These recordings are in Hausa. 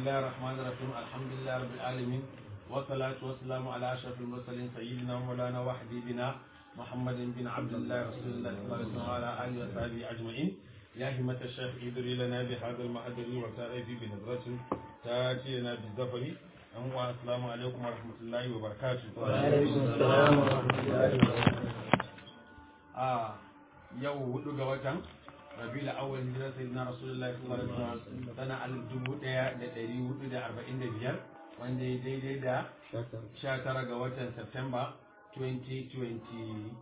الله الرحمن الرحيم الحمد لله رب العالمين والصلاة والسلام على أشرف المرسلين سيدنا مولانا وحبيبنا محمد بن عبد الله رسول الله صلى الله عليه وسلم وعلى آله وصحبه أجمعين يا همة الشيخ ادري لنا بهذا المحضر وتأتي بنظرة تأتينا بالزفر السلام عليكم ورحمة الله وبركاته وعليكم السلام ورحمة الله وبركاته آه يو ودو watan rabiul awwal hijira sayyidina rasulullahi sallallahu alaihi wasallam sana alif dubu daya da dari hudu da arba'in da biyar wanda ya daidai da sha tara ga watan Septemba 2023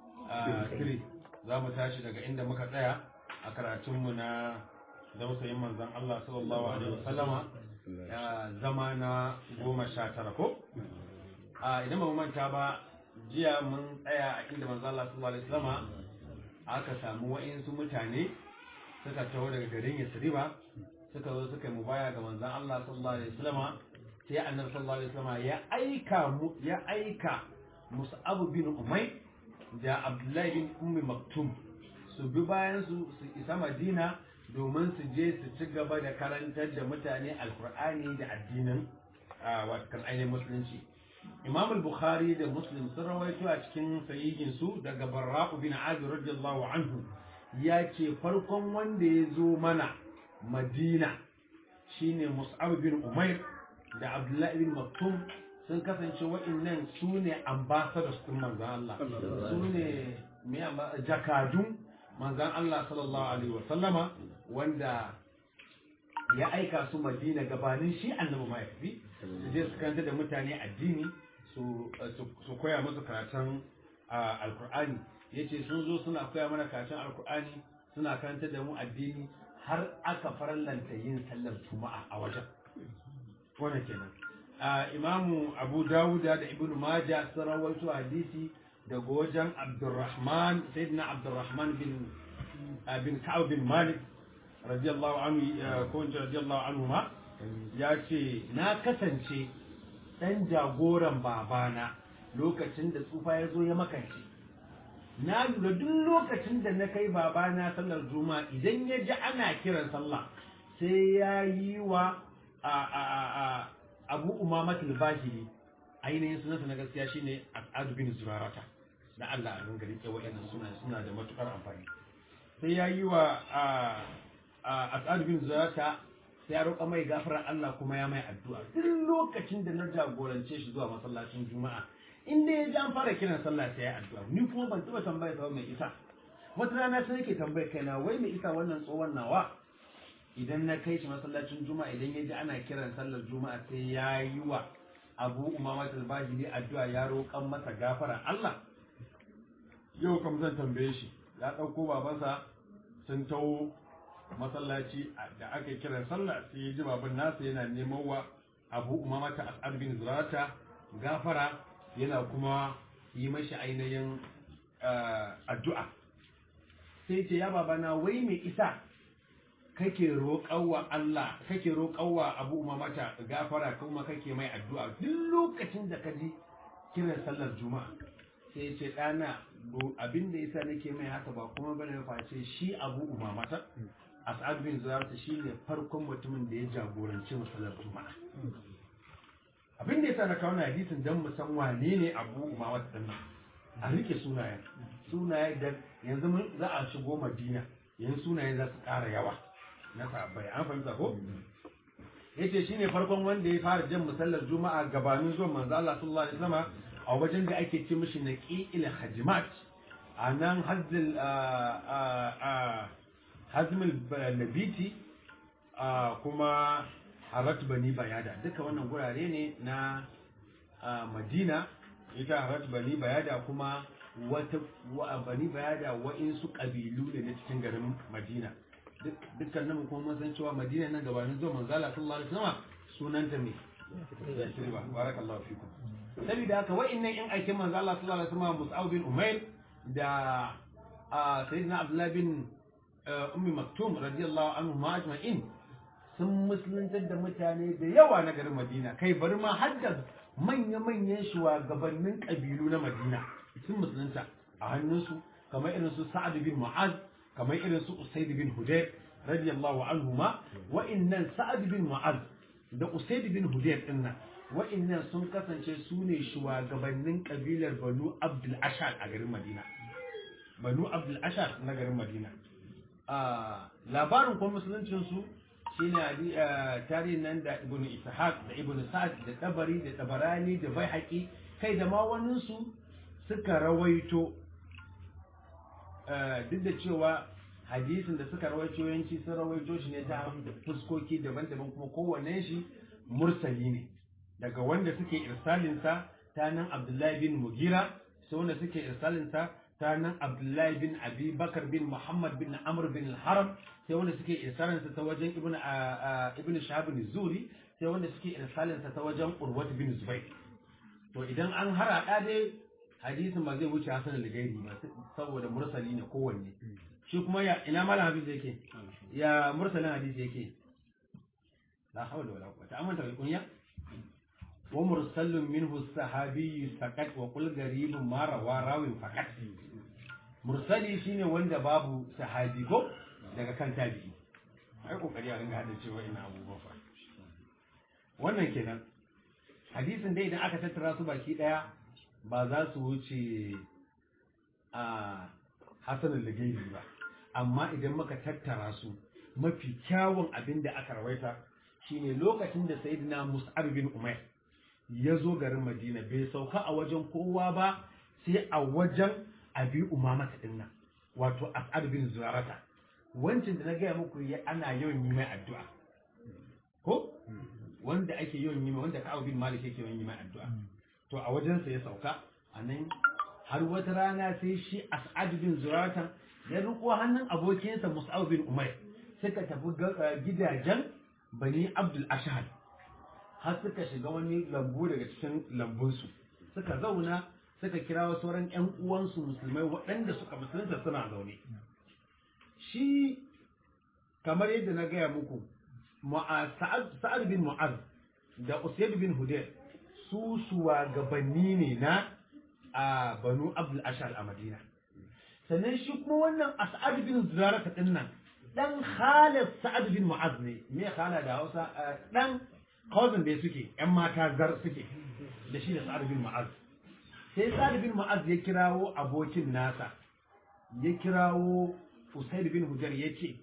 za mu tashi daga inda muka tsaya a karatunmu na dausayin manzon Allah sallallahu alaihi wasallama zama na goma sha tara ko idan ba mu manta ba jiya mun tsaya a inda manzon Allah sallallahu alaihi wasallama aka samu wa'insu mutane suka taho daga garin Yasriba suka zo suka yi mubaya ga manzon Allah sallallahu alaihi wasallama sai annabi sallallahu alaihi wasallama ya aika mu ya aika Mus'ab bin Umayr da Abdullahi bin Ummi Maktum su bi bayan su su isa Madina domin su je su ci gaba da karantar da mutane alkur'ani da addinin watakan ainihin musulunci imam al-bukhari da muslim sun rawaito a cikin sahihin su daga barra'u bin azib radiyallahu anhu ya ce farkon wanda ya zo mana madina shine mus'ab bin umair da abdullahi bin maktum sun kasance wa'annan su ne ambassadors din manzon Allah su ne jakadun manzon Allah sallallahu alaihi wa sallama wanda ya aika su madina gabanin shi annabi ma ya tafi su je su karanta da mutane addini su koya musu karatun alkur'ani ya ce sun zo suna koya mana karatun alkur'ani suna karanta da mu addini har aka farallanta yin sallar juma'a a wajen wannan kenan imamu abu dawuda da ibn majah sun rawaito hadisi daga wajen abdurrahman sayyidina abdurrahman bin bin ka'ab bin malik radiyallahu anhu ko in radiyallahu anhu ma ya ce na kasance dan jagoran babana lokacin da tsufa ya zo ya makance na lura duk lokacin da na kai babana sallar juma'a idan ya ji ana kiran sallah sai ya yi wa abu umamatul bahiri ainihin sunansa na gaskiya shine as'ad bin zurarata da Allah a ringa rike wa'annan suna suna da matukar amfani sai ya yi wa as'ad bin zurarata sai ya roƙa mai gafarar Allah kuma ya mai addu'a duk lokacin da na jagorance shi zuwa masallacin juma'a in dai ya ji an fara kiran sallah sai ya addu'a ni kuma ban taɓa tambaya sa mai isa wata rana sai yake tambaya kaina wai mai isa wannan tsohon nawa idan na kai shi masallacin juma'a idan ya ji ana kiran sallar juma'a sai ya yi wa abu umama talbajiri addu'a ya roƙan masa gafara Allah yau kam zan tambaye shi ya ɗauko babansa sun taho masallaci da aka yi kiran sallah sai ya ji baban nasa yana neman wa abu umama ta as'ad bin zurata gafara yana kuma yi mashi ainihin addu'a sai ce ya babana wai mai isa kake roƙawa Allah kake roƙawa abu umamata gafara kuma kake mai addu'a duk lokacin da ka ji kiran sallar juma'a sai ce ɗana abin da yasa nake mai haka ba kuma bane face shi abu umamata as'ad bin zurarta shine farkon mutumin da ya jagoranci masalar juma'a abin da yasa na kawo hadisin dan mu san wane ne abu umamata din nan a rike sunayen sunaye da yanzu mun za a shigo madina yanzu sunayen za su ƙara yawa na sahabbai an fahimta ko yace shine farkon wanda ya fara jan musallar juma'a gabanin zuwan manzo Allah sallallahu alaihi wasallam a wajen da ake ce mishi naqi'il hajimat a nan hazzil hazmul labiti kuma harat bani bayada duka wannan gurare ne na madina ita harat bani bayada kuma wata bani bayada wa'insu ƙabilu ne na cikin garin madina dukkan nan kuma mun san cewa madina nan gabanin zuwa manzala sallallahu alaihi wasallam sunanta me yasriba barakallahu fikum saboda haka wa'annan in aikin manzo Allah sallallahu alaihi wasallam Mus'ab bin Umair da sayyidina Abdullah bin Ummi Maktum radiyallahu anhu ma ajma'in sun musuluntar da mutane da yawa na garin Madina kai bari ma har da manya-manyan shugabannin kabilu na Madina sun musulunta a hannunsu kamar irin su Sa'ad bin Mu'az kamar irin su Usaid bin Hudayr radiyallahu anhuma wa'annan Sa'ad bin Mu'az da usaid bin hudayr din nan wa'annan sun kasance su ne shugabannin kabilar banu abdul ashar a garin madina banu abdul ashar na garin madina a labarin kuma musuluncin su shine hadi- ah, tarihin nan da ibnu ishaq da ibnu sa'ad da tabari da tabarani da baihaqi kai da ma wannan su suka rawaito ah, duk da cewa hadisin da suka rawaito yanci sun rawaito shi ne ta fuskoki daban-daban kuma kowanne shi mursali ne daga wanda suke irsalinsa ta nan abdullahi bin mugira sai wanda suke irsalinsa ta nan abdullahi bin abi bakar bin muhammad bin amr bin haram sai wanda suke irsalinsa ta wajen ibn ibn shahab bin zuri sai wanda suke irsalinsa ta wajen urwat bin zubair to idan an harada dai hadisin ba zai wuce hasan al-gairi ba saboda mursali ne kowanne shi kuma ya ina malam hadisi yake ya mursalin hadisi yake la hawla wala quwwata amma ta kunya wa mursalun minhu sahabi faqat wa qul garibun ma rawa rawi faqat mursali shine wanda babu sahabi ko daga kan tabi'i ai kokari a ringa hada cewa ina abubuwa fa wannan kenan hadisin dai idan aka tattara su baki daya ba za su wuce a hasanin ligairi ba amma idan muka tattara su mafi kyawun abin da aka rawaita shine lokacin da sayyidina mus'ab bin umair ya zo garin madina bai sauka a wajen kowa ba sai a wajen abi umama ta dinnan wato as'ad bin zurarata wancin da na gaya muku ya ana yawan yi mai addu'a ko wanda ake yawan yi mai wanda ka'ab bin malik yake yawan yi mai addu'a to a wajensa ya sauka a nan har wata rana sai shi as'ad bin zurarata ya riko hannun abokinsa mus'ab bin umair suka tafi ga- gidajen bani abdul ashhad har suka shiga wani lambu daga cikin lambunsu suka zauna suka kira wa sauran ƴan uwansu musulmai waɗanda suka musulunta suna zaune shi kamar yadda na gaya muku Mu'a- sa'ad Sa'ad bin mu'az da usaid bin hudayr su shugabanni ne na a banu abdul ashar a madina sannan shi kuma wannan as'ad bin zurarata din nan dan khalid sa'ad bin mu'az ne me khala da hausa Eh, dan cousin da suke yan mata zar suke da shi da sa'ad bin mu'az sai sa'ad bin mu'az ya kirawo abokin nasa ya kirawo usaid bin hujar ya ce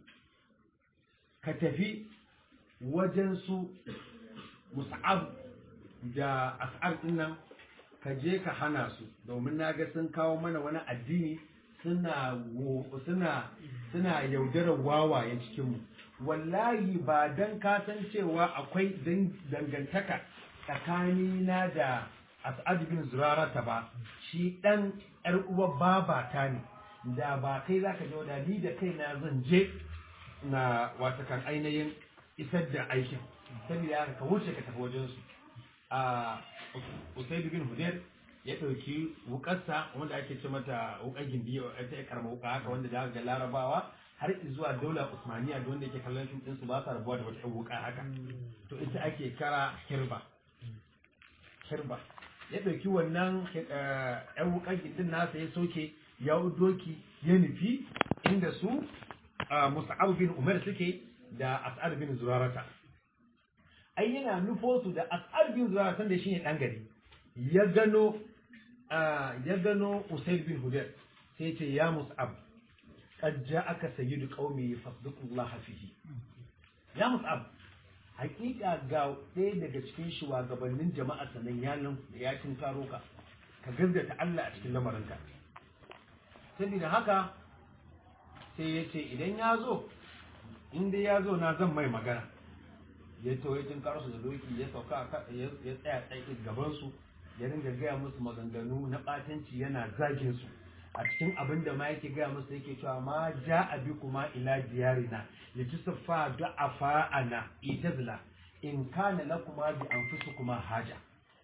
ka tafi wajen su mus'ab da as'ar din nan ka je ka hana su domin na ga sun kawo mana wani addini suna wo- suna suna yaudarar wawayen cikinmu wallahi ba dan ka san cewa akwai dan- dangantaka tsakanina da as'ad bin zurarata ba shi dan yar uwar babata ne da ba kai zaka je da ni da kaina zan je na wata kan ainihin isar da aikin saboda haka ka wuce ka tafi wajen su a Usaid bin Hudayr ya ɗauki wukarsa wanda ake ce mata wukar gindi ta ya karama wuka haka wanda da ga larabawa har zuwa daular usmaniya da wanda yake kallon fim ɗinsu ba sa rabuwa da wata ƴan wuka haka to ita ake kara hirba hirba ya ɗauki wannan ƴan wukar gindin nasa ya soke ya doki ya nufi inda su Musa'ab bin Umar suke da As'ad bin Zurarata ai yana nufo su da As'ad bin Zurarata da shine dan gari ya gano ya gano Usaid bin Hudayr sai ya ce ya Mus'ab qad ja'aka sayyidu qaumi fasduqullaha fihi ya Mus'ab hakika ga ɗaya daga cikin shugabannin jama'a sanan ya ya karo ka ka gaskata Allah a cikin lamarinka saboda haka sai ya ce idan ya zo in dai ya zo na zan mai magana ya to ya tinkar su da doki ya sauka ya tsaya tsaye gaban su ya ringa gaya musu maganganu na batanci yana zagin su a cikin abin da ma yake gaya musu yake cewa ma ja abi kuma ila diyarina ya ci siffa du'afa ana itazla in kana lakuma bi anfusukuma haja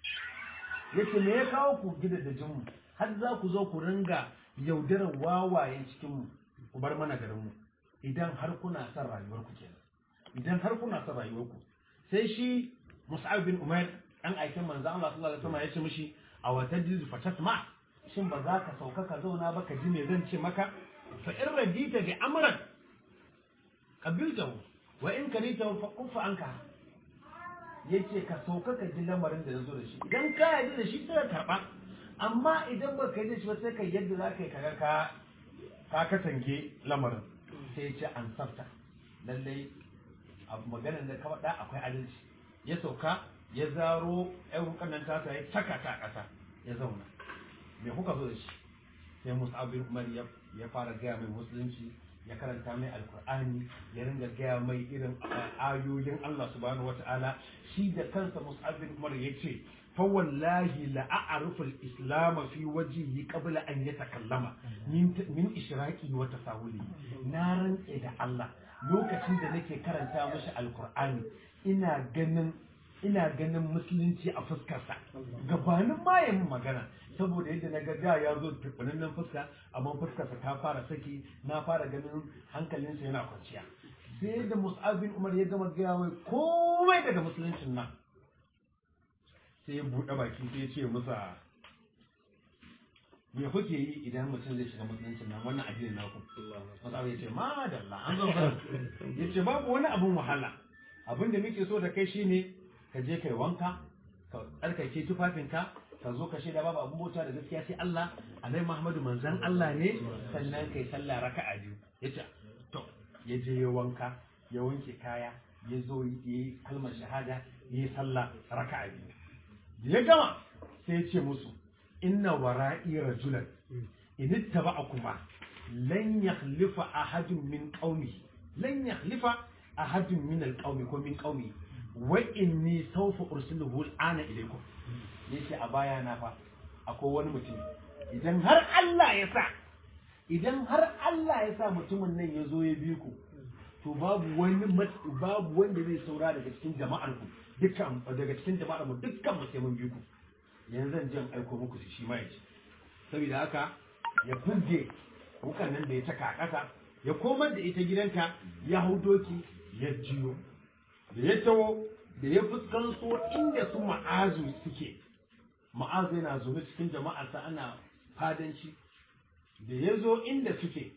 yace me ya kawo ku gida da jinmu har za ku zo ku ringa yaudarar wawayen cikin mu ku bar mana garin mu idan har kuna son rayuwar ku kenan idan har kuna son rayuwar ku sai shi Mus'ab bin Umair dan aikin manzo Allah sallallahu alaihi wasallam ya ce mishi a wata jizu fatasma shin ba za ka sauka ka zauna ba ka ji me zan ce maka fa in radita bi amran qabiltahu wa in karitahu fa kufa anka ya ce ka sauka ka ji lamarin da na zo da shi idan ka yarda da shi sai ka karɓa amma idan ba ka yi da shi ba sai ka yadda za ka yi kaga ka ka katange lamarin sai ya ce an safta lallai a maganar da ka faɗa akwai adalci ya sauka ya zaro ƴan wukan nan tasa ya saka ta a ƙasa ya zauna me kuka zo da shi sai mus'ab bin umar ya ya fara gaya mai musulunci ya karanta mai alkur'ani ya ringa gaya mai irin ayoyin Allah subhanahu wata'ala shi da kansa mus'ab bin umar ya ce fa wallahi la a'rifu al-islam fi wajhihi qabla an yatakallama min min ishraqi wa tasawuli na rantse da Allah lokacin da nake karanta mashi alkur'ani ina ganin ina ganin musulunci a fuskarsa gabanin ma ya min magana saboda yadda na ga ya zo nan fuska amma fuskarsa ta fara saki na fara ganin hankalinsa yana kwanciya sai da mus'ab bin umar ya gama gaya mai komai daga musuluncin nan sai ya buɗe baki sai ya ce musa me kuke yi idan mutum zai shiga musuluncin nan wannan addinin naku mus'ab ya ce ma dalla an zo ya ce babu wani abun wahala abin da muke so da kai shine ka je kai wanka ka tsarkake tufafinka ka zo ka shaida babu abun bauta da gaskiya sai Allah annabi Muhammadu manzon Allah ne sannan kai sallah raka'a biyu yace to ya je ya wanka ya wanke kaya ya zo yi kalmar shahada ya yi sallah raka'a biyu da ya gama sai ya ce musu inna wara'i rajulan in ittaba'akuma lan yakhlifa ahadun min qaumi lan yakhlifa ahadun min alqaumi ko min qaumi wa inni sawfa ursiluhu al'ana ilaykum yace a baya na fa akwai wani mutum idan har Allah ya sa idan har Allah ya sa mutumin nan ya zo ya bi ku to babu wani babu wanda zai saura daga cikin jama'ar ku dukkan daga cikin jama'ar mu dukkan mu sai mun bi ku yanzu zan je in aiko muku shi ma yace saboda haka ya furge wukan nan da ya taka a ƙasa ya komar da ita gidanka ya hau doki ya jiyo da ya tawo da ya fuskanto inda su ma'azu suke ma'azu yana zaune cikin jama'arsa ana fadanci da ya zo inda suke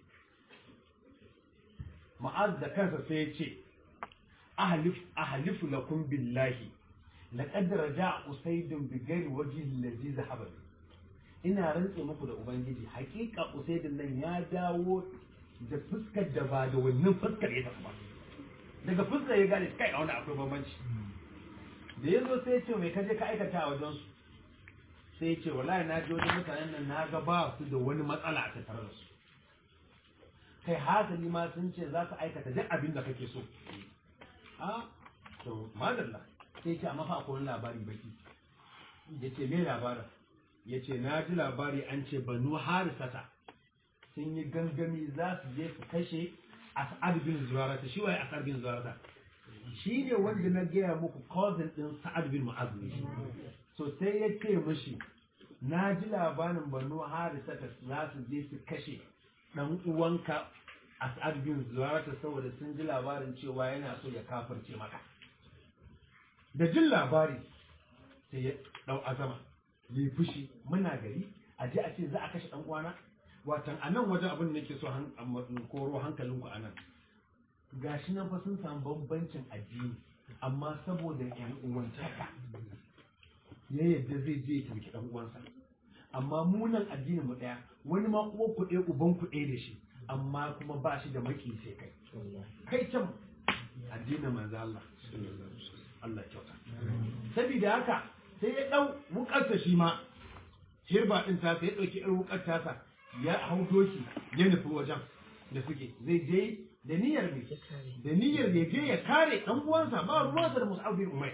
ma'az da kansa sai ya ce ahalifu lakum billahi laqad raja'a usaydun bi ghairi wajhi allazi zahaba ina rantse muku da ubangiji hakika usaydun nan ya dawo da fuskar da ba da wannan fuskar ya tafi ba daga fuskar ya gane kai a wani akwai bambanci da ya zo sai ya ce mai kaje ka aikata a wajen su sai ya ce wallahi na ji wajen mutanen nan na ga ba su da wani matsala a tattare da su kai hasali ma sun ce za su aikata duk abin da kake so a to madalla sai ce amma fa akwai wani labari baki ya ce me labarin ya ce na ji labari an ce banu harisata sun yi gangami za su je su kashe as'ad bin zurarata shi waye as'ad bin zurarata shi ne wanda na gaya muku cousin din sa'ad bin mu'az ne shi so sai ya ce mishi na ji labarin banu harisata za su je su kashe dan uwanka as'ad bin zurarata saboda sun ji labarin cewa yana so ya kafirce maka da jin labari sai ya dau azama yi fushi muna gari a je a ce za a kashe dan uwana watan a nan wajen abin da nake so koro hankalinku a nan gashi nan fa sun samu bambancin addini amma saboda yan uwantaka ya yadda zai je ya taimaki dan uwansa amma mu nan addinin mu daya wani ma uwan ku ɗaya uban ku ɗaya da shi amma kuma ba shi da maki sai kai kai can addinin manzo Allah Allah kyauta saboda haka sai ya dau wukarsa shi ma hirba din ta sai ya dauki irin wukar tasa ya hau doki ya nufi wajen da suke zai je da niyyar ne da niyyar ya je ya kare dan uwansa ba ruwansa da Mus'ab bin Umayr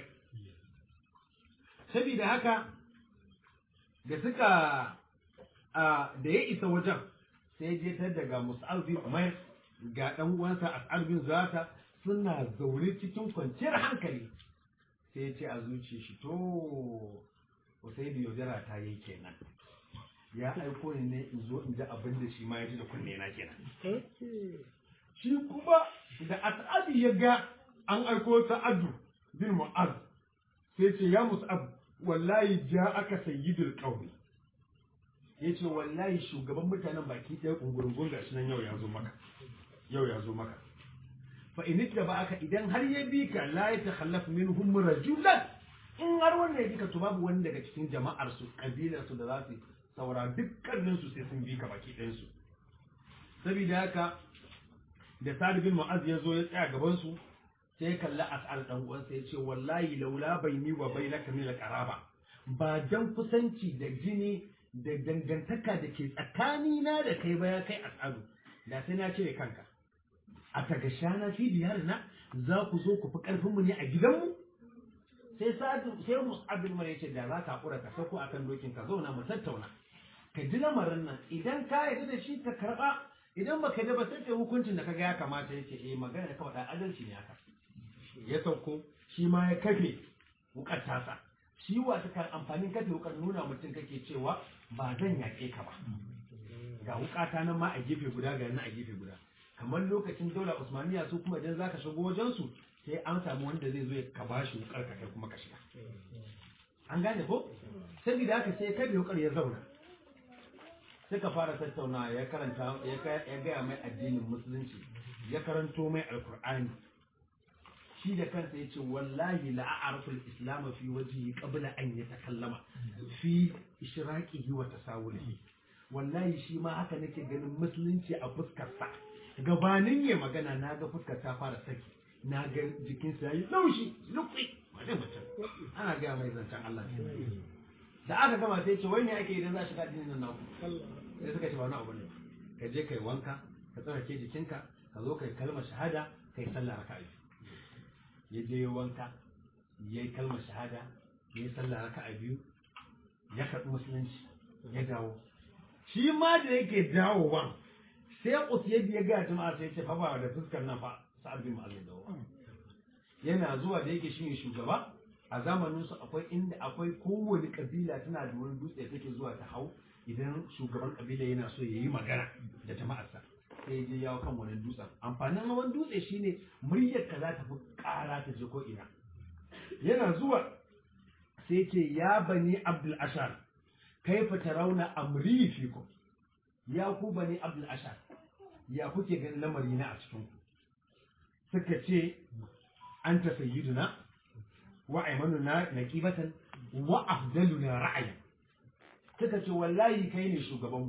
saboda haka da suka da ya isa wajen sai je ta daga Mus'ab bin Umayr ga dan uwansa As'ad bin Zata suna zaune cikin kwanciyar hankali sai ya ce a zuciya shi to Usaidu yaudara ta yi kenan ya aiko ni ne in zo in ji abin da shi ma ya ji da kunne na kenan shi kuma da as'adu ya ga an aiko sa'adu bin mu'az sai ce ya mus'ab wallahi ja aka sayyidul qaumi yace wallahi shugaban mutanen baki ɗaya kungurungun gashi nan yau ya zo maka yau ya zo maka fa in aka idan har ya bi ka la ya takhallaf minhum rajulan in har wanda ya bi ka to babu wani daga cikin jama'ar su kabilar su da za su saura dukkanin su sai sun bi ka baki ɗayan su saboda haka da Sa'd bin Mu'az ya zo ya tsaya gaban su sai ya kalli As'ad dan uwansa ya ce wallahi laula baini wa bainaka min al-qaraba ba dan kusanci da jini da dangantaka da ke tsakanina da kai ba ya kai As'adu da sai na cire kanka a tagashana fi diyarina za ku zo ku fi karfin mu ne a gidanmu sai sa'adu sai Mus'ab bin Umar yace da za ka hakura ka sako akan dokin ka zauna mu tattauna ka ji lamarin nan idan ka yarda da shi ka karba idan baka da ba sai kai hukuncin da kaga ya kamata yace eh magana kawai da adalci ne haka ya sauko shi ma ya kafe wukar tasa shi wa ta kan amfanin kafe wukar nuna mutum kake cewa ba zan yaƙe ka ba ga wukata nan ma a gefe guda ga nan a gefe guda kamar lokacin daula usmaniya su kuma idan zaka shigo wajen su sai an samu wanda zai zo ya ka bashi wukar ka kai kuma ka shiga an gane ko saboda haka sai kabe wukar ya zauna suka fara tattauna ya karanta ya gaya mai addinin musulunci ya karanto mai alkur'ani shi da kansa ya ce wallahi la a'rifu al-islam fi wajhi qabla an yatakallama fi ishraqihi wa tasawulihi wallahi shi ma haka nake ganin musulunci a fuskar sa gabanin ya magana na ga fuskar ta fara saki na ga jikinsa yayi laushi lukui wani mutum ana ga mai zancen Allah da aka gama sai ce wani ake idan za a shiga addinin nan naku sai suka ce ba wani abu ne ka je kai wanka ka tsarake jikinka ka zo kai kalmar shahada kai sallah raka'a ya je ya wanka ya yi kalmar shahada ya yi sallah raka a biyu ya karɓi musulunci ya dawo shi ma da yake dawowa sai usiyadi ya gaya jama'a sai ce fa ba da fuskar nan fa sa'ad bin mu'adh dawo yana zuwa da yake shine shugaba a zamanin su akwai inda akwai kowane kabila tana da wani dutse take zuwa ta hau idan shugaban kabila yana so ya yi magana da jama'arsa sai je yawo kan wani dutsen amfanin hawan dutse shine muryar ka za ta fi ƙara ta je ko ina yana zuwa sai ce ya bani abdul ashar kaifa tarawna amri fikum ya ku bani abdul ashar ya kuke ganin lamari na a cikin ku suka ce anta sayyiduna wa aymanuna naqibatan wa afdaluna ra'ayi suka ce wallahi kai ne shugabanmu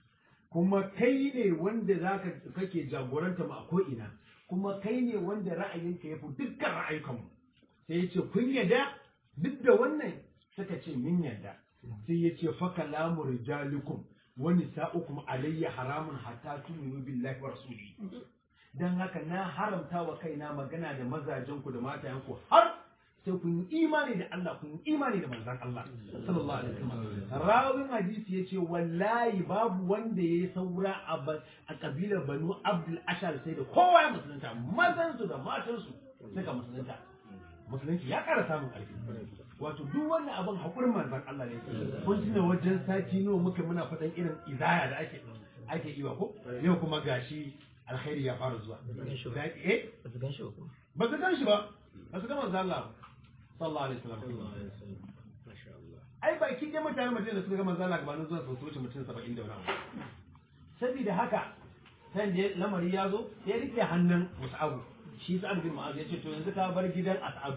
kuma kai ne wanda zaka kake jagoranta mu a ko'ina kuma kai ne wanda ra'ayinka ya fi dukkan ra'ayukanmu sai ya ce kun yadda duk da wannan suka ce min yadda sai ya ce fa kalamu rijalikum wa nisa'ukum alayya haramun hatta tu'minu billahi wa rasulihi dan haka na haramta wa kaina magana da mazajen ku da matayen ku har sai kun yi imani da Allah kun yi imani da manzon Allah sallallahu alaihi wasallam rawin hadisi yace wallahi babu wanda yayi saura a a kabilar Banu Abdul Ashar sai da kowa ya musulunta mazan su da matan su suka musulunta musulunci ya ƙara samun ƙarfi wato duk wannan abin hakurin manzon Allah ne kun tuna wajen sati nawa muka muna faɗan irin izaya da ake ake yi wa ko yau kuma gashi alkhairi ya fara zuwa eh ba su gan shi ba kuma ba su gan shi ba ba su ga manzon Allah sallallahu alaihi wasallam masha Allah ai baki dai mutane mutum da suka ga manzo Allah gabanin zuwa su wuce mutum 70 da wani abu saboda haka san je lamari ya zo ya rike hannun Mus'ab shi Sa'ad bin Mu'az ya ce to yanzu ka bar gidan As'ab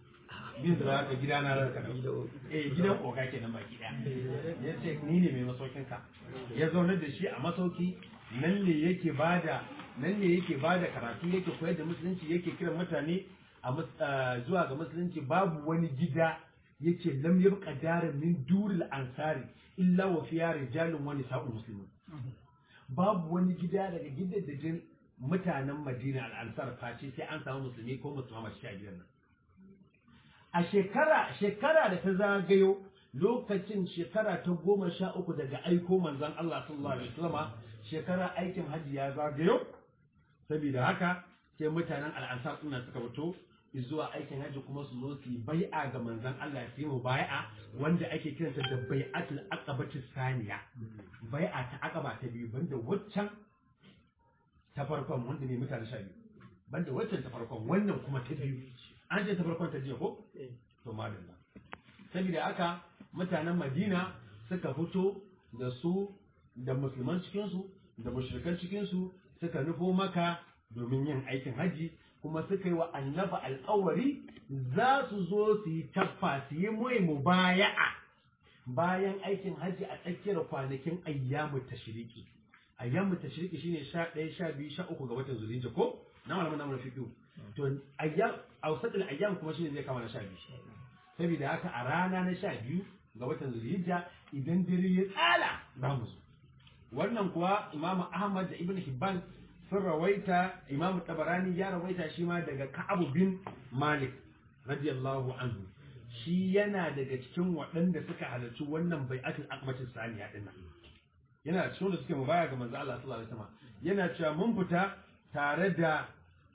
bin zura ka gida na ranka da eh gidan oga kenan baki daya ya ce ni ne mai masaukin ka ya zauna da shi a masauki nan ne yake bada nan ne yake bada karatu yake koyar da musulunci yake kiran mutane a mus- ah, zuwa ga musulunci babu wani gida yace lam yabqa darin min duril ansari illa wa fiya rijalun wani sa'ul muslimin babu wani gida daga gidajen mutanen Madina al-Ansar face sai an samu musulmi ko musulma mace a gidan nan a shekara shekara da ta zagayo lokacin shekara ta goma sha uku daga aiko manzon Allah sallallahu alaihi wasallam shekara aikin hajji ya zagayo saboda haka sai mutanen al'ansar suna suka fito zuwa aikin hajji kuma su zo su yi bai'a ga manzon Allah su yi mu bai'a wanda ake kiranta da bai'atul aqabati saniya bai'a ta aqaba ta biyu banda waccan ta farkon wanda ne mutane sha biyu banda waccan ta farkon wannan kuma ta biyu an ce ta farkon ta jiya ko to madalla saboda haka mutanen Madina suka fito da su da musulman cikinsu da mushrikan cikinsu suka nufo maka domin yin aikin haji kuma suka yi wa annaba alƙawari za su zo su yi taffa su yi mai mubaya'a bayan aikin haji a tsakiyar kwanakin ayyamu tashriki ayyamu tashriki shine 11 12 13 ga watan zulhijja ko na malamin namu na fiqh to ayyam awsatul ayyam kuma shine zai kama na 12 saboda haka a rana na 12 ga watan zulhijja idan dare ya tsala za mu zo wannan kuwa imamu ahmad da ibn hibban sun rawaita imamu tabarani ya rawaita shi ma daga ka'abu bin malik radiyallahu anhu shi yana daga cikin waɗanda suka halarci wannan bai'atul akbatin saniya din nan yana cikin da suke mubaya ga manzo Allah sallallahu alaihi wasallam yana cewa mun fita tare da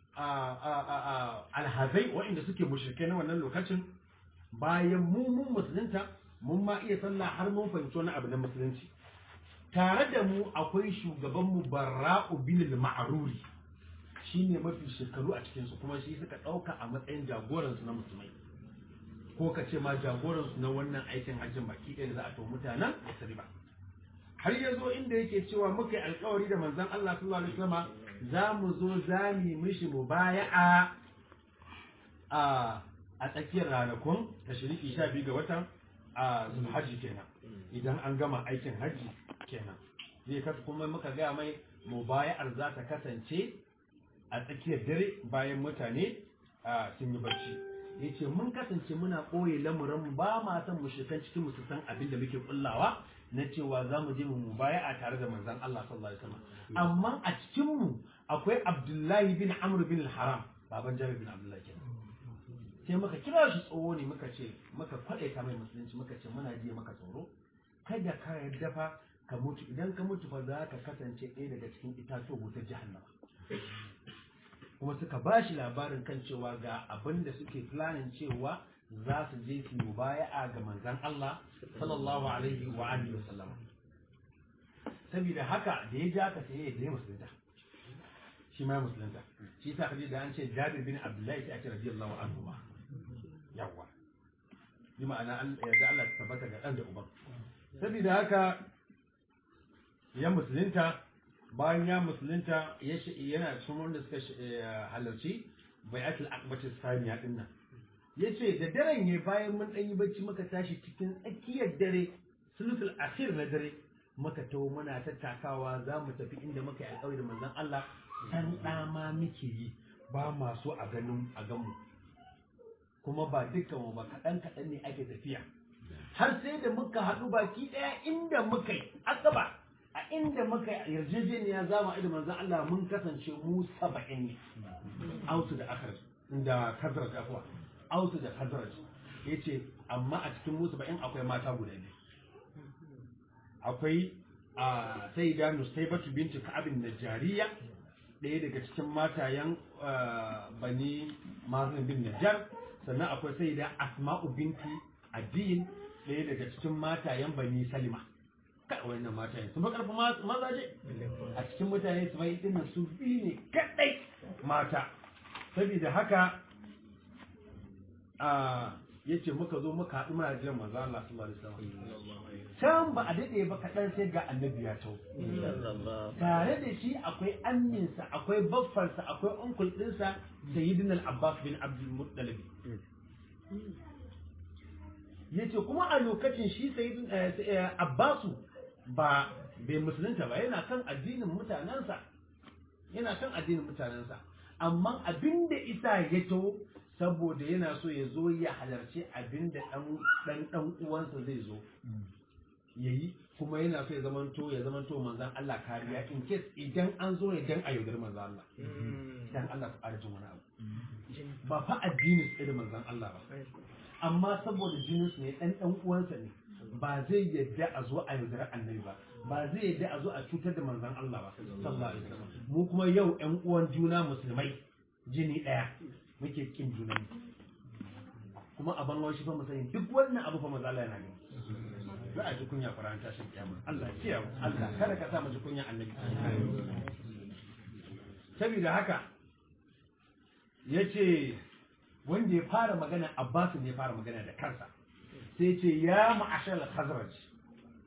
alhazai waɗanda suke mushrikai na wannan lokacin bayan mu mun musulunta mun ma iya sallah har mun fahimci wani abu na musulunci tare da mu akwai shugaban mu barra'u bin al-ma'ruri shine mafi shekaru a cikin su kuma shi suka dauka a matsayin jagoran su na musulmai ko ka ce ma jagoran su na wannan aikin hajjin baki ɗaya da za a to mutanen ba har ya zo inda yake cewa muka yi alkawari da manzon Allah sallallahu alaihi wasallam za mu zo za mu yi mishi mubaya'a a a tsakiyar ranakun tashriki 12 ga watan a zulhajji kenan idan an gama aikin hajji kenan zai kasa kuma muka gaya mai mubaya'ar za ta kasance a tsakiyar dare bayan mutane sun yi barci ya ce mun kasance muna ɓoye lamuranmu ba ma san mu shigan cikin musu san abin da muke kullawa na cewa za mu je mu mubaya'a tare da manzon Allah sallallahu alaihi wasallam amma a cikin mu akwai Abdullahi bin Amr bin al-Haram baban Jabir bin Abdullahi kenan sai muka kira shi tsoho ne muka ce muka kwaɗe ta mai musulunci muka ce muna jiya maka tsoro kada ka yarda fa ka mutu idan ka mutu fa za ka kasance ɗaya daga cikin itatuwa wutar jahannama kuma suka ba shi labarin kan cewa ga abin da suke planin cewa za su je su yi baya'a ga manzan Allah sallallahu alaihi wa alihi wa sallam saboda haka da ya ja ka sai ya je musulunta shi ma musulunta shi yasa kaje da an ce Jabir bin Abdullahi sai ake radiyallahu anhu ma yawa bi ma'ana yarda Allah ta tabbata ga dan da uban saboda haka ya musulunta bayan ya musulunta yana cikin wanda suka halarci bai'atul akbati saniya din nan yace da daren ne bayan mun dan yi bacci muka tashi cikin tsakiyar dare sulusul akhir na dare muka tawo muna tattakawa za mu tafi inda muka yi alƙawari da manzon Allah san dama muke yi ba ma so a ganin a ganmu kuma ba dukkan mu ba kaɗan kaɗan ne ake tafiya har sai da muka haɗu baki ɗaya inda muka yi akaba a inda muka yarjejeniya za mu da manzon Allah mun kasance mu saba'in ne ausu da akar da kazrat afwa ausu da kazrat yace amma a cikin mu saba'in akwai mata guda biyu akwai a sayyida nusaybatu binti ka'ab najariya ɗaya daga cikin matayen bani mazin bin najar sannan akwai sayyida asma'u binti adiyin ɗaya daga cikin matayen bani salima kai wannan matayen sun fi ƙarfin mazaje a cikin mutane su bai dinnan su biyu ne kaɗai mata saboda haka a yace muka zo muka haɗu muna jiran manzo Allah sallallahu alaihi wasallam can ba a dade ba kaɗan sai ga annabi ya tau tare da shi akwai amminsa akwai baffarsa akwai unkul ɗinsa sayyidina al-abbas bin abdul muttalib yace kuma a lokacin shi sayyidin abbasu ba bai musulunta ba yana kan addinin mutanensa yana kan addinin mutanensa amma abin da isa ya to saboda yana so ya zo ya halarci abin da dan dan uwansa zai zo yayi kuma yana so ya zamanto ya zamanto manzon Allah kariya in case idan an zo ne dan a yaudar manzon Allah dan Allah ku arjin wani abu ba fa addinin su da manzon Allah ba amma saboda jinin su ne dan dan uwansa ne ba zai yadda a zo a yaudar annabi ba ba zai yadda a zo a cutar da manzon Allah ba sallallahu alaihi wasallam mu kuma yau ƴan uwan juna musulmai jini ɗaya muke kin juna kuma a bangon shi fa mu sani duk wannan abu fa manzo Allah yana gani za a ji kunya faran tashin kiyama Allah ya kiyaye Allah kada ka sa mu ji kunya annabi saboda haka yace wanda ya fara magana Abbas ne ya fara magana da kansa sai ce ya ma'ashar al-khazraj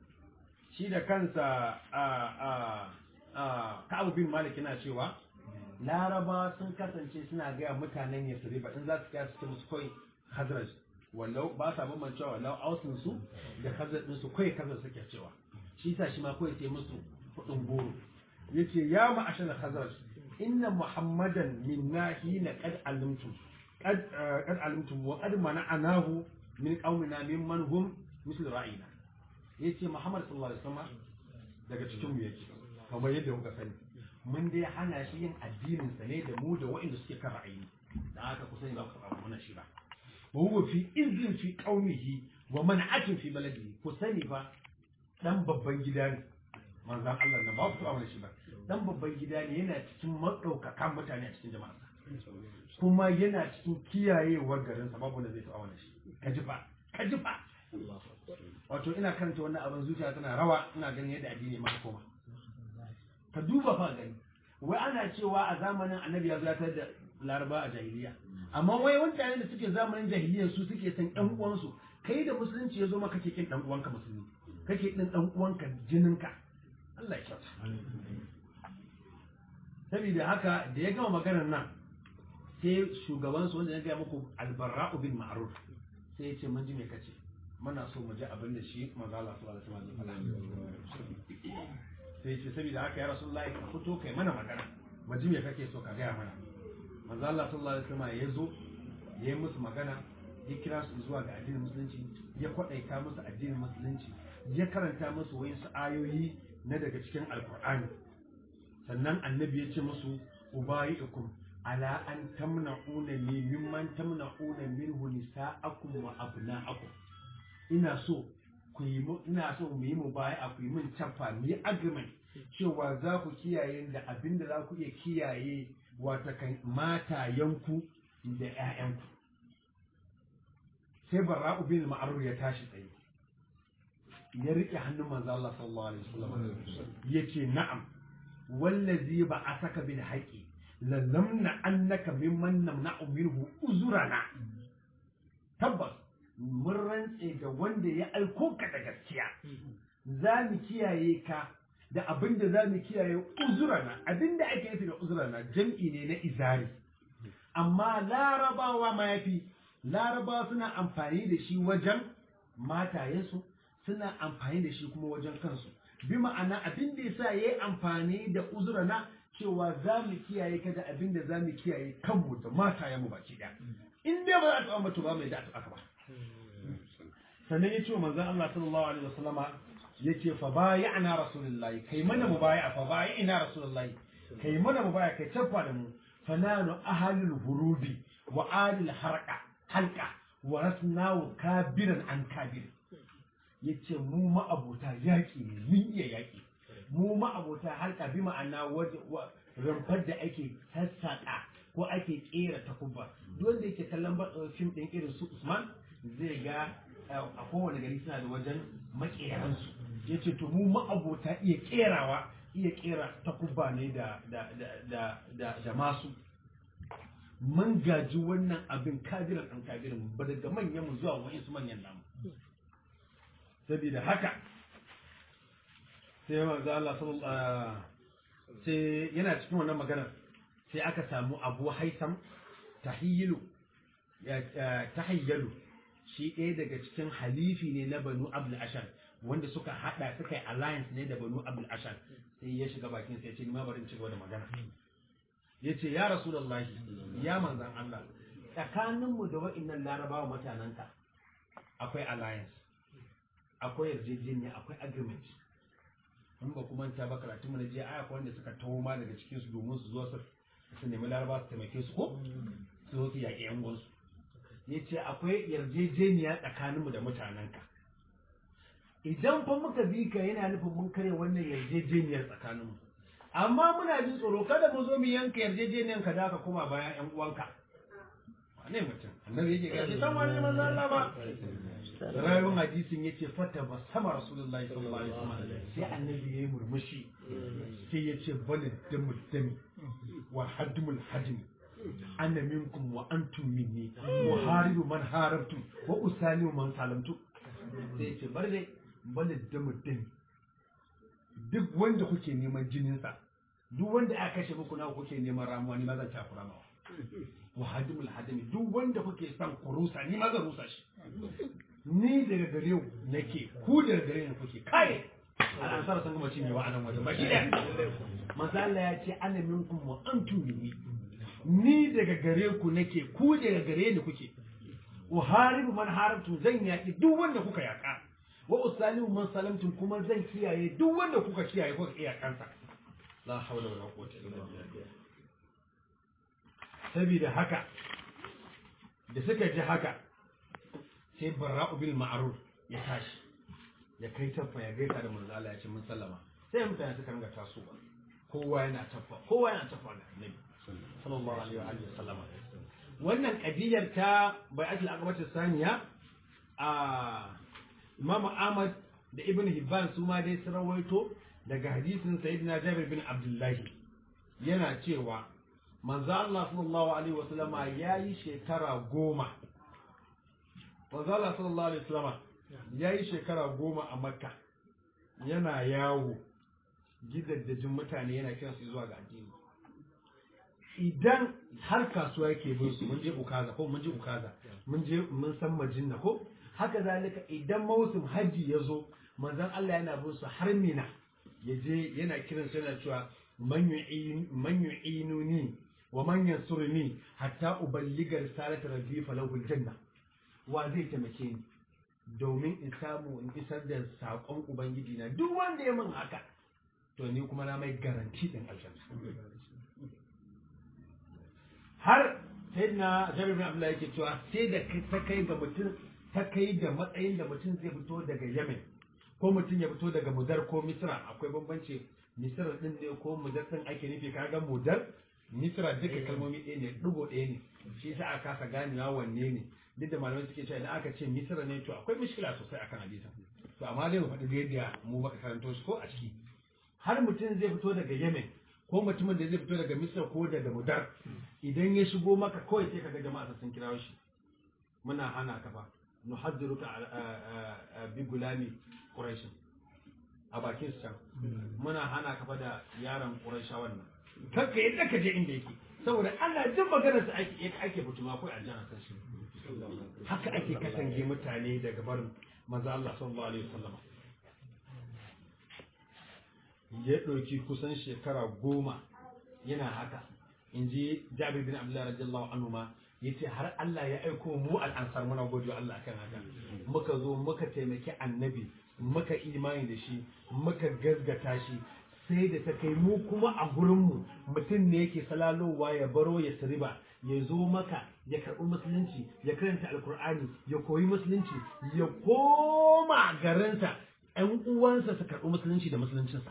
shi da kansa a a a Ka'ab bin Malik yana cewa laraba sun kasance suna gaya mutanen yasriba in za su kira su ce musu kawai hazraj wallau ba sa bambancewa wallau ausin su da hazraj din su kawai hazraj suke cewa shi sa shi ma kawai sai musu kudin goro yace ya ma'ashar hazraj inna muhammadan minna hina qad alimtum qad qad alimtum wa qad mana'anahu min qaumina mimman hum misl ra'ina yace muhammad sallallahu alaihi wasallam daga cikin mu yake kamar yadda kuka sani mun dai hana shi yin addinin sa ne da mu da waɗanda suke kan ra'ayi da haka ku sani ba ku taɓa mana shi ba wa huwa fi izin fi qaumihi wa man'atin fi baladihi ku sani fa dan babban gida ne manzon Allah na ba ku taɓa mana shi ba dan babban gida ne yana cikin madaukakan mutane a cikin jama'a kuma yana cikin kiyayewar garin sa babu da zai taɓa mana shi ka ji fa ka ji fa wato ina karanta wannan abin zuciya tana rawa ina ganin yadda addini ma koma ka duba fa gani wai ana cewa a zamanin annabi ya zatar da laraba a jahiliya amma wai mutane da suke zamanin jahiliya su suke san ɗan uwansu kai da musulunci ya zo maka kake kin ɗan uwanka musulmi kake kin ɗan uwanka jininka Allah ya kyauta saboda haka da ya gama maganar nan sai shugaban su wanda ya gaya muku albarra'u bin ma'ruf sai ya ce mun ji me kace muna so mu ji abin da shi manzo Allah sallallahu alaihi wasallam ya faɗa sai ce saboda haka ya rasulullahi ka fito kai mana magana maji me kake so ka gaya mana manzo Allah sallallahu alaihi wasallam ya zo ya yi musu magana ya kira su zuwa ga addinin musulunci ya kwadaita musu addinin musulunci ya karanta musu wayansu ayoyi na daga cikin alkur'ani sannan annabi ya ce musu ubayikum ala an tamna'una ni mimman tamna'una minhu nisa'akum wa abna'akum ina so ku yi ina so mu yi mu baya ku yi min cafa mu yi agreement cewa za ku kiyaye da abin da za ku iya kiyaye wata kan matayenku da ƴaƴanku sai barra'u bin ma'ruf ya tashi tsaye ya rike hannun manzo Allah sallallahu alaihi wasallam yace na'am wallazi ba asaka bil haqi lallamna annaka mimman namna'u minhu uzurana tabbas mun rantse da wanda ya aiko ka da gaskiya za mu kiyaye ka da abin da za mu kiyaye uzurana abin da ake nufi da uzurana jam'i ne na izari amma larabawa ma yafi larabawa suna amfani da shi wajen matayensu suna amfani da shi kuma wajen kansu bi ma'ana abin da yasa yayi amfani da uzurana cewa za mu kiyaye ka da abin da za mu kiyaye kanmu da matayenmu baki ɗaya in dai ba za ta ambata ba mai da aka ba sannan ya ce wa manzon Allah sallallahu alaihi wasallama yace fa bay'ana rasulullahi kai mana mubaya'a fa bay'ina rasulullahi kai mana mubaya'a kai tafa da mu fananu ahalul hurubi wa alil harqa halqa wa rasnahu kabiran an kabir yace mu ma'abota yaki ne mun iya yaki mu ma'abota halka bi ma'ana waje rumfar da ake sassaƙa ko ake kera takubba duk wanda yake kallon fim ɗin irin su Usman zai ga a kowane gari suna da wajen makeransu ya ce to mu ma'abota iya kerawa iya kera takubba ne da da da da da masu mun gaji wannan abin kabiran ɗan kabiran ba daga manyan mu zuwa wa'in su manyan namu saboda haka sai manzo Allah sallallahu sai yana cikin wannan maganar sai aka samu Abu Haitham tahiyyu tahayyalu shi ɗaya daga cikin halifi ne na Banu Abdul Ashar wanda suka hada suka yi alliance ne da Banu Abdul Ashar sai ya shiga bakin sai ya ce ni ma bari in ci gaba da magana yace ya Rasulullahi ya manzon Allah tsakaninmu da wa'annan larabawa mutanenka akwai alliance akwai yarjejeniya akwai agreement in ba kuma ta ba karatu mu na je aya wanda suka taho ma daga cikin su domin su zo su su nemi laraba su taimake su ko su zo su yaƙi yan gwansu ya ce akwai yarjejeniya tsakaninmu da mutanenka idan fa muka bi ka yana nufin mun kare wannan yarjejeniyar tsakaninmu amma muna jin tsoro kada mu zo mu yanka yarjejeniyar ka da ka koma bayan yan uwanka wane mutum annabi yake gashi san wani manzo Allah ba rayuwar hadisin yace fata ba sama rasulullahi sallallahu alaihi wasallam sai annabi yayi murmushi sai yace balid damu dami wa hadmul hadmi ana minkum wa antum minni wa haribu man harabtum wa usalimu man salamtu sai yace bar dai balid damu dami duk wanda kuke neman jininsa duk wanda aka kashe muku nawa kuke neman ramuwa ni ma zan takura mawa wa hadimul hadimi duk wanda kuke son ku rusa ni ma zan rusa shi ni daga gare ku nake ku daga gare ni kuke kai al'ansar sun gama cinyewa a nan wajen ba shi ɗaya manzo Allah ya ce ana minkum wa antum minni ni daga gare ku nake ku daga gare ni kuke uharibu man harabtum zan yaki duk wanda kuka yaka wa usalimu man salamtum kuma zan kiyaye duk wanda kuka kiyaye kuka iya kansa la hawla wala quwwata illa billah saboda haka da suka ji haka sai barra'u bil ma'ruf ya tashi ya kai taffa ya gaisa da manzo Allah ya ce mun sallama sai mutane suka ringa tasowa kowa yana taffa kowa yana taffa da annabi sallallahu alaihi wa alihi wasallama wannan kadiyar ta bai'atul aqabati saniya a Imam Ahmad da Ibn Hibban su ma dai sun rawaito daga hadisin Sayyidina Jabir bin Abdullahi yana cewa manzo Allah sallallahu alaihi wasallama yayi shekara goma manzo Allah sallallahu alaihi wasallama yayi shekara goma a Makka yana yawo gidaddajin mutane yana kiransu zuwa ga addini idan har kasuwa yake bin su mun je ukaza ko mun je ukaza mun je mun san majinna ko haka zalika idan mausim haji ya zo manzon Allah yana bin su har mina ya je yana kiran su yana cewa man yu'inuni wa man yansurni hatta uballiga risalat rabbi falahu aljanna wa zai taimake ni domin in samu in isar da saƙon ubangiji na duk wanda ya min haka to ni kuma na mai garanti din aljanna har sai na jabir bin abdullahi yake cewa sai da ta kai ga mutum ta kai da matsayin da mutum zai fito daga yemen ko mutum ya fito daga mudar ko misra akwai bambanci misra din ne ko mudar din ake nufi kaga mudar misra duka kalmomi ɗaya ne ɗigo ɗaya ne shi sa aka kasa ganewa wanne ne duk da malamai suke cewa idan aka ce misra ne to akwai mishkila sosai akan hadisin to amma dai mu faɗi da yadda mu baka karanto shi ko a ciki har mutum zai fito daga yemen ko mutumin da zai fito daga misra ko daga mudar idan ya shigo maka kawai sai kaga jama'a sun kira shi muna hana ka fa nuhaddiruka bi gulami quraish a bakin su can muna hana ka fa da yaron quraisha wannan kanka yadda ka je inda yake saboda ana jin maganar sa ake ake fituma akwai aljanna san shi haka ake katange mutane daga barin manzo Allah sallallahu alaihi wasallam ya ɗauki kusan shekara goma yana haka in ji jabir bin abdullahi radiyallahu anhu ma yace har Allah ya aiko mu al'ansar muna gode Allah akan haka muka zo muka taimaki annabi muka imani da shi muka gazgata shi sai da ta kai mu kuma a gurin mu mutum ne yake salalowa ya baro ya siriba ya zo maka ya karɓi musulunci ya karanta alkur'ani ya koyi musulunci ya koma garinsa ‘yan uwansa su karɓi musulunci da musuluncinsa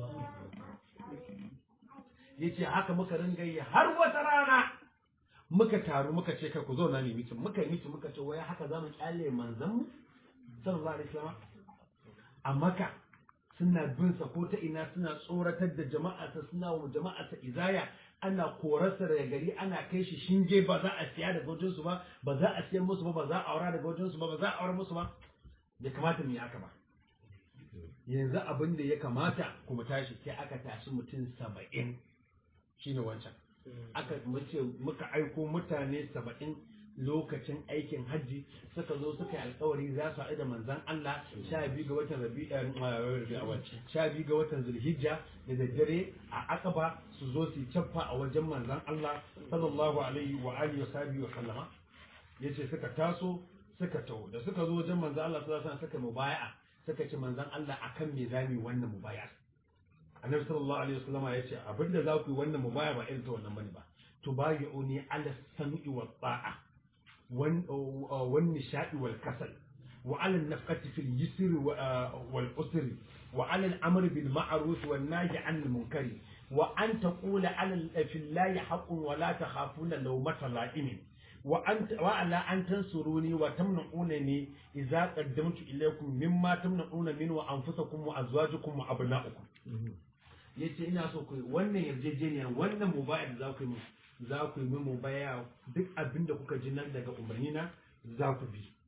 ya ce haka muka ringa yi har wata rana muka taru muka ce kai ku zo na mitin muka yi mitin muka ce waya haka za mu kyale manzan mu sallallahu alaihi wasallam a maka suna bin sa ko ta ina suna tsoratar da jama'a ta suna wa jama'a ta izaya ana korarsa daga gari ana kai shi shinge ba za a siya daga wajen su ba ba za a siyan musu ba ba za a aura daga wajen su ba ba za a aura musu ba bai kamata mu yi haka ba yanzu abin da ya kamata kuma tashi sai aka tashi mutum saba'in shine wancan aka mace muka aiko mutane saba'in lokacin aikin hajji suka zo suka yi alkawari za su haɗu da manzan Allah sha biyu ga watan rabi'a sha biyu ga watan zulhijja da daddare a akaba su zo su cappa a wajen manzan Allah sallallahu alaihi wa alihi wa sahbihi wa sallama yace suka taso suka taho da suka zo wajen manzan Allah sallallahu alaihi wasallam suka mubaya'a suka ce manzan Allah akan me zamu wannan mubaya'a annabi sallallahu alaihi wasallam ya ce abinda za ku yi wannan mubaya ba irin ta wannan bane ba tubayi'uni ala sam'i wa ta'a wan wan nishadi wal kasal wa ala nafqati fil yusri wal usri wa ala al amr bil ma'ruf wan nahy 'anil munkari wa an taqula ala fillahi haqqun wa la takhafuna lawmata la'imin wa anta wa ala an tansuruni wa tamna'unani idza qaddamtu ilaykum mimma tamna'una min wa anfusakum wa azwajukum wa abna'ukum yace ina so ku wannan yarjejeniyar wannan mubaya da za ku yi za ku yi min mubaya duk abin da kuka ji nan daga umarni na za ku bi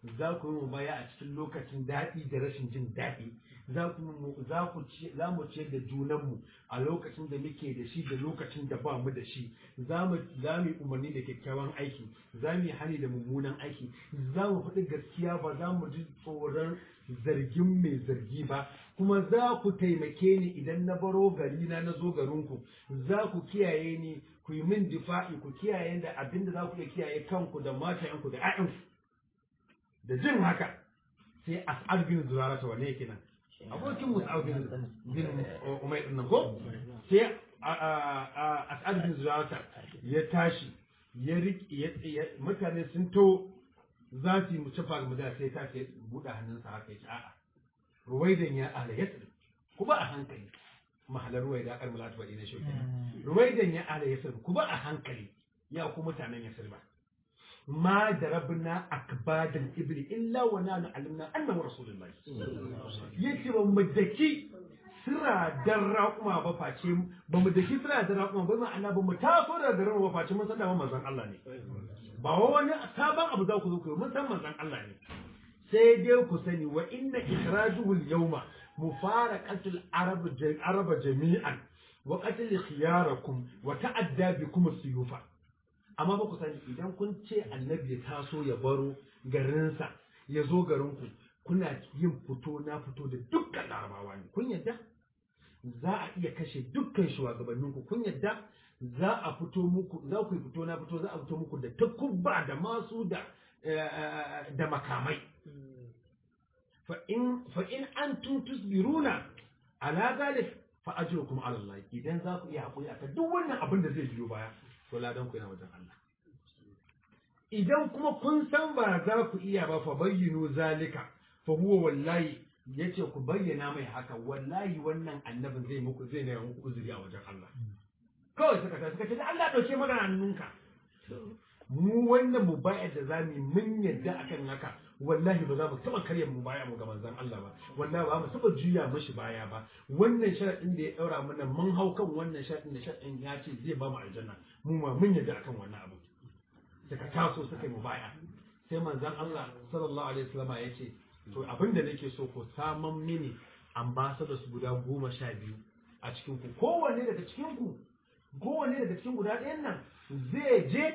za ku yi mubaya a cikin lokacin daɗi da rashin jin daɗi za ku za ku ci za mu ciyar da junanmu a lokacin da muke da shi da lokacin da ba mu da shi za mu za mu yi umarni da kyakkyawan aiki za mu yi hani da mummunan aiki za mu faɗi gaskiya ba za mu ji tsoron zargin mai zargi ba kuma za ku taimake ni idan na baro gari na na zo garinku za ku kiyaye ni ku yi min difa'i ku kiyaye da abin da za ku iya kiyaye kanku da matayenku da 'ya'yanku da jin haka sai as'ad bin zurara ta wane yake nan abokin mus'ab bin bin umayr din nan ko sai as'ad bin zurara ya tashi ya riƙe mutane sun to za su yi mu cafa ga madara sai ta ce buɗe hannunsa haka ya ce a'a ruwaidan ya ala yasir ku ba a hankali mahalar ruwaida akar mulatu baɗi na shauki ruwaidan ya ala yasir ku ba a hankali ya ku mutanen yasir ba ma darabna akbadan ibli illa wa nanu alimna annahu rasulullahi yace ba mu daki sira dan raƙuma ba face ba mu daki sira dan raƙuma ba ma'ana ba mu taso da garin ba face mun san da manzon Allah ne ba wani sabon abu za ku zo ku yi mun san manzon Allah ne sai dai ku sani wa inna ikhrajuhu al-yawma mufaraqatul arab araba jami'an wa qatl khiyarakum wa ta'adda bikum as-suyufa amma ba ku sani idan kun ce annabi ya taso ya baro garinsa ya zo garinku kuna yin fito na fito da dukkan larabawa ne kun yadda za a iya kashe dukkan shugabanninku kun yadda za a fito muku za ku yi fito na fito za a fito muku da takubba da masu da da makamai fa in fa in antum tusbiruna ala zalik fa ajrukum ala Allah idan za ku iya hakuri akan duk wannan abin da zai biyo baya to ladan ku yana wajen Allah idan kuma kun san ba za ku iya ba fa bayyinu zalika fa huwa wallahi yace ku bayyana mai haka wallahi wannan annabin zai muku zai ne muku uzuri a wajen Allah kawai suka ta suka ce Allah dauke magana hannunka mu wannan mu bayar da zamu mun yadda akan haka wallahi ba za mu taba karya mu baya mu ga manzon Allah ba wallahi ba mu taba juya mashi baya ba wannan sharadin da ya daura mana mun hau kan wannan sharadin da sharadin ya ce zai ba mu aljanna mu ma mun yadda akan wannan abu suka taso suka yi mu baya sai manzon Allah sallallahu alaihi wasallam ya ce to abin da nake so ko saman mini ambassadors guda goma sha biyu a cikin ku kowanne daga cikin ku kowanne daga cikin guda ɗayan nan zai je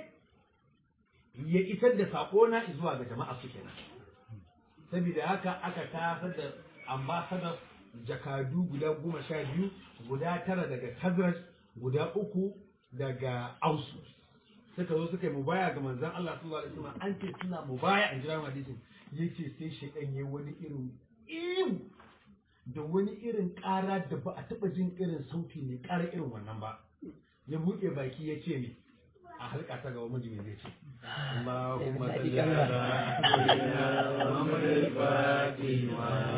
ya isar da saƙona zuwa ga jama'a su kenan saboda haka aka tasar da ambassadors jakadu guda goma sha biyu guda tara daga Khazraj guda uku daga Ausu suka zo suka yi mubaya ga manzon Allah sallallahu alaihi wasallam an ce suna mubaya in jira hadisin yace sai shaydan yayi wani irin iyu da wani irin ƙara da ba a taɓa jin irin sauti mai ƙara irin wannan ba ya buɗe baki ya ce ne a halka ta gaba miji mai zai ce Allahumma salli ala sayyidina Muhammad al-Fatih wa